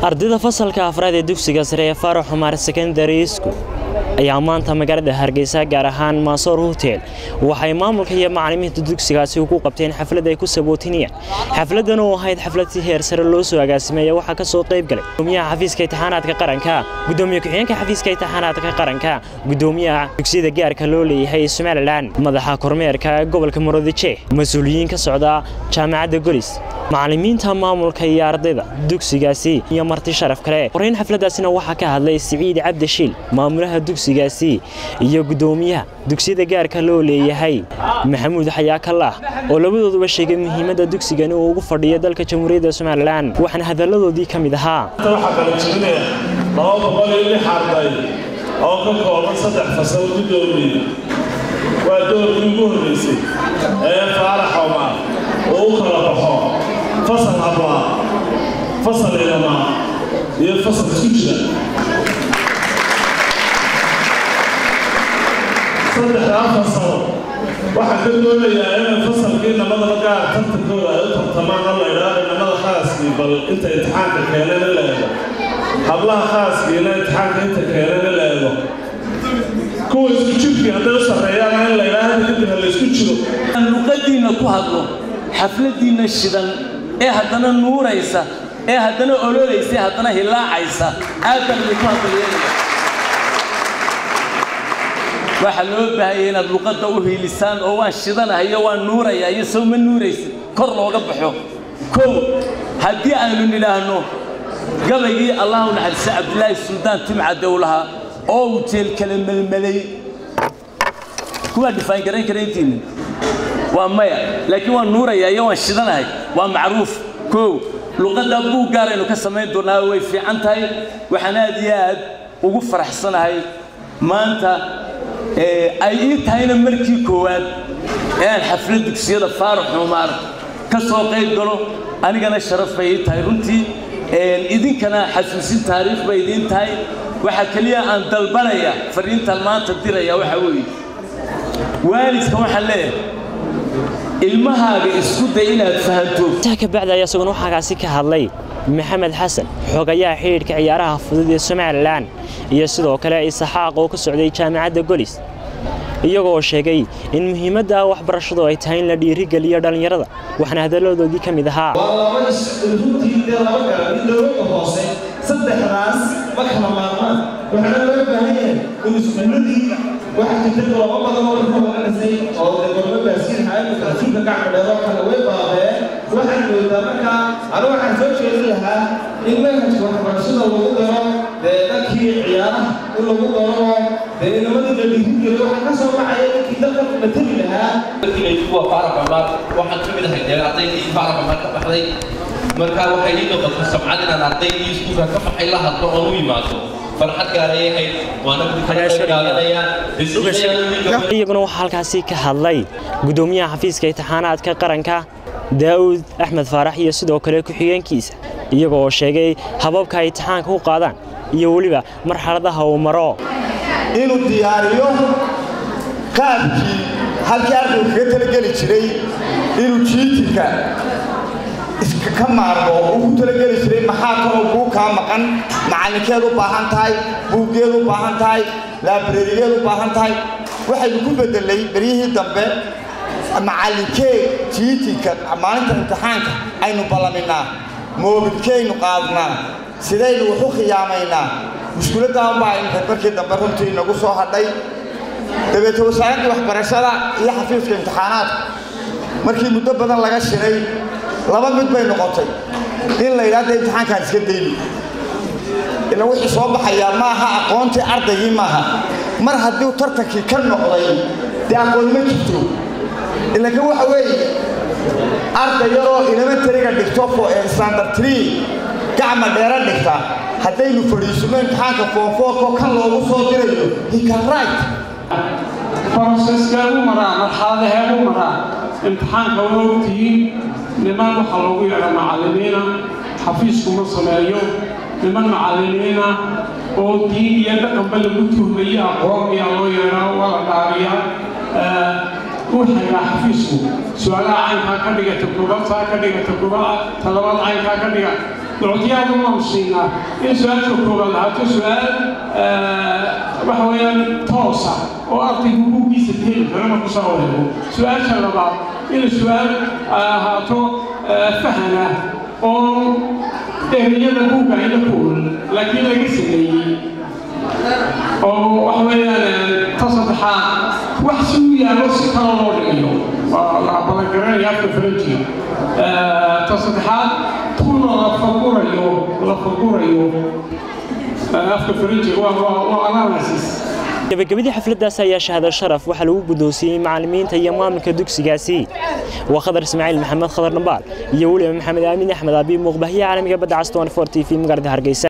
ardayda fasalka afraad ee dugsiga sare ee faarax xumaar secondary school ayaa maanta magaalada hargeysa gaar ahaan maasoor hotel waxay maamulka iyo macalimiinta dugsigaasi ugu qabteen xaflad ay ku sabootinayaan xafladan oo ahayd xaflad si heer sare loo soo agaasimeeya waxaa ka soo qayb galay gudoomiyaha xafiiska imtixaanaadka qaranka gudoomiye ku-xigeenka xafiiska imtixaanaadka qaranka gudoomiyaha dugsiyada gaarka loo leeyahay somalilan madaxa kormeerka gobolka muradije mas-uuliyiin ka socda jaamacadda golis macalimiinta maamulka iyo ardayda dugsigaasi iyo marti sharaf kale horeyn xafladaasina waxaa ka hadlay siciid cabdishiil maamulaha dugsigaasi iyo gudoomiyaha dugsiyada gaarka loo leeyahay maxamuud xayaakalaah oo labadooduba sheegay muhiimadda dugsigani uu ugu fadhiyo dalka jamhuuriyadda somalilan waxaana hadalladoodii ka mid ahaa waxaa kala jebinaya laba boqol iyo lix arday oo ka kooban saddex fasal gudoomiye waa doorkii ugu horreysay ee faarax omar uu u kala baxo fasal hablaa fasal ilamaa iyo fasal isku jira saddexdaa fasal waxaa ka doonayaa inay fasalkii namadaba gaar tartankooda ay u tartamaan oo la idhaahdo namada khaaskii bal inta imtixaanka keenana la eego hablaha khaaskiina imtixaanka inta keenana la eego kuwa isku jirkii hadday u sarreeyaan in la idhaahdo kadib ha la isku jiro luqadiinna ku hadlo xafladiinna shidan ee haddana nuuraysa ee haddana ololaysa ee haddana hilaacaysa aad baan idinku hadalyeelaya waxaa loo baahaya inaad luqadda u hiilisaan oo waan shidanahayo waan nuuraya iyo soo ma nuuraysid kor looga baxo kow haddii aynu nidhaahno gabaygii allahu naxariise cabdilaahi suldaan timcadde u lahaa oo uu jeel kala melmelay kuwaa dhifaan garayn kara intiinni waa maya laakiin waan nuuraya iyo waan shidanahay waa macruuf kow luqadda buug gaaraynu ka samayn doonaa way fiican tahay waxaan aad iyo aad ugu faraxsanahay maanta ay ii tahayna markii koowaad ee aan xaflad dugsiyada faarax xumaar ka soo qayb galo anigana sharaf bay ii tahay runtii idinkana xasuusin taariikh bay idiin tahay waxaa keliya aan dalbanaya fariintan maanta diraya waxaa weeye waalidka waxaan leeyahay ilmahaaga isku day inaad fahanto intaa ka bacdi ayaa isaguna waxaagaasi ka hadlay maxamed xasan xogayaha xidhiidhka ciyaaraha fudud ee somalilan iyo sidoo kale isaxaaq oo ka socday jaamacadda golis iyagoo sheegay in muhiimadda waxbarashadu ay tahay in la dhiirigeliyo dhallinyarada waxaana hadalladoodii ka mid ahaa waa laba runtii dee laba garab mid dowladda hoose saddexdaas ma kala maarmaan waxaana loo baahan yahay in iskuuladii waxaa jirta laba badan oo dhulka waqanasay oo dee gormo baasiin hayamka rasuulka gacma dheero kale way baabeen waxaan moodaa markaa anu waxaan soo jeedin lahaa in manhajka waxbarashada lagu daro dee dhankii ciyaaraha in lagu daro dee inamadii la dhiirigeliyo waxaa ka soo baxaya ninkii dalka matali lahaa kuwa faarax cumar waxaan ka mid ahay dee ardaydii faarax cumar ka baxday markaa waxay ii noqotay samcad inaan ardaydii iskuulka ka baxay la hadlo oon u yimaado farxad gaaray ahayd waana iyaguna waxaa halkaasi ka hadlay gudoomiyaha xafiiska imtixaanaadka qaranka daa'uud axmed faarax iyo sidoo kale ku-xigeenkiisa iyaga oo sheegay hababka ay imtixaanka u qaadaan iyo weliba marxaladaha uu maro inuu diyaariyo qaabkii halkii ardaygu kaga talageli jiray inuu jiitinka ka maarmo uu ku talageli jiray maxaa kaloo kuu kaa maqan macallinkeed u baahan tahay buuggeed u baahan tahay laabrarigeed u baahan tahay waxaynu ku beddelay beryihii dambe macallinkee jiitinka maalinta imtixaanka aynu ballaminaa moobilkeynu qaadnaa sidaynu wax u khiyaamaynaa mushkuladdaanbaa imika markii dambe runtii inagu soo hadhay dabeete wasaaraddii waxbarashada iyo xafiiska imtixaanaadka markii muddo badan laga shiray laba mid bay noqotay in la yidhahda imtixaankaan iska dayni ila wixii soo baxayaa maaha aqoontii ardaygii maaha mar haddii tartankii ka noqday dee aqoon ma jirto ilanka waxa weeye arday yaroo elementariga dhigto standard tree gacma dheera dhigta haddaynu fadhiisino imtixaanka foonfoorkoo kan loogu soo dirayo hikanright broseskeedu maraa marxaladaheedu maraa imtixaanka waa ogtihiin niman waxaa loogu yeedha macallimiina xafiiskuma sameeyo niman macallimiina oo diin iyo dhaqanba lagu tuhmaye aqoon ayaa loo yeedhaa waa la dhaariyaa wuxaynaa xafiisku su-aalaha caynkaa ka dhigata gobabtaa ka dhigata gobaa talabaad caynkaa ka dhiga ducdiyaadu waanu siinaa in su-aasha koobaad lahaato su-aal waxa weeyaan toosa oo ardaygu buuggiisa heli karo marku soo wareego su-aasha labaad in su-aal ahaato fahana oo ereyada buugga ayna ku ool laakiin laga sameeyey oo waxa weeyaan ta saddexaad wax si u yaalo si kale loo dhigayo waa la balangaranaya afka faranjiga ta saddexaad tuna la fagurayo la fagurayo afka faranjiga waa waa analysis gabagabadii xafladdaas ayaa shahada sharaf waxaa lagu guddoonsiiyey macallimiinta iyo maamulka dugsigaasi waa khadar ismaaciil maxamed khadar dhambaal iyo weliba maxamed aamin axmed aabi muuqbahiya caalamiga badda cas 24 t v magaalada hargeysa